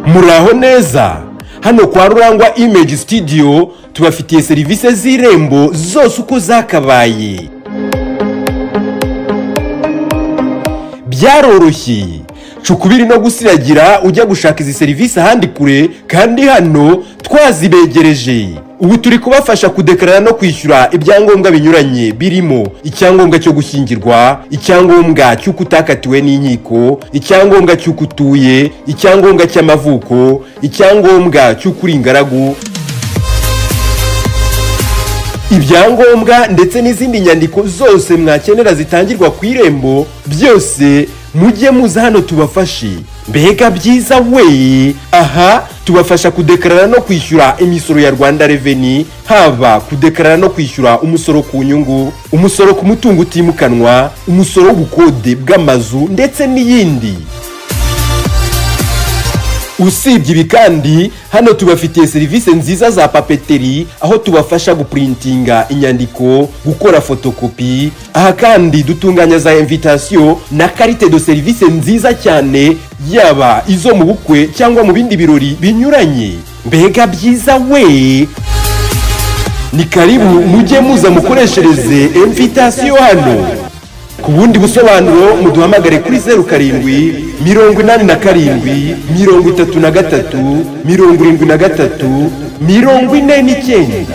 muraho neza hano kwa rurangwa imeji sitidiyo tubafitiye serivisi z'irembo zose uko zakabaye byaroroshye cukubiri no gusiragira ujya gushaka izi serivisi ahandi kure kandi hano twazibegereje ubu turi kubafasha kudekarara no kwishyura ibyangombwa binyuranye birimo icyangombwa cyo gushyingirwa icyangombwa cy'uko utakatiwe n'inkiko icyangombwa cy'uko utuye icyangombwa cy'amavuko icyangombwa cy'uko uri ingaragu ibyangombwa ndetse n'izindi nyandiko zose mwakenera zitangirwa ku irembo byose mujye muza hano tubafashe mbega byiza we aha tubafasha kudekarara no kwishyura imisoro ya rwanda reveni haba kudekarara no kwishyura umusoro ku nyungu umusoro ku mutungo utimukanwa umusoro w'ubukode bw'amazu ndetse n'iyindi usibye ibi kandi hano tubafitiye serivisi nziza za papeteri aho tubafasha gupurintinga inyandiko gukora fotokopi aha kandi dutunganya za invitasiyo na karite do serivisi nziza cyane yaba izo mu bukwe cyangwa mu bindi birori binyuranye mbega byiza we ni karibu mujye muza mukoreshereze invitasiyo hano ku bundi busobanuro muduhamagare kuri zeru karindwi mirongo inani na karindwi mirongo itatu na gatatu mirongo irindwi na gatatu mirongo ine n'icyenda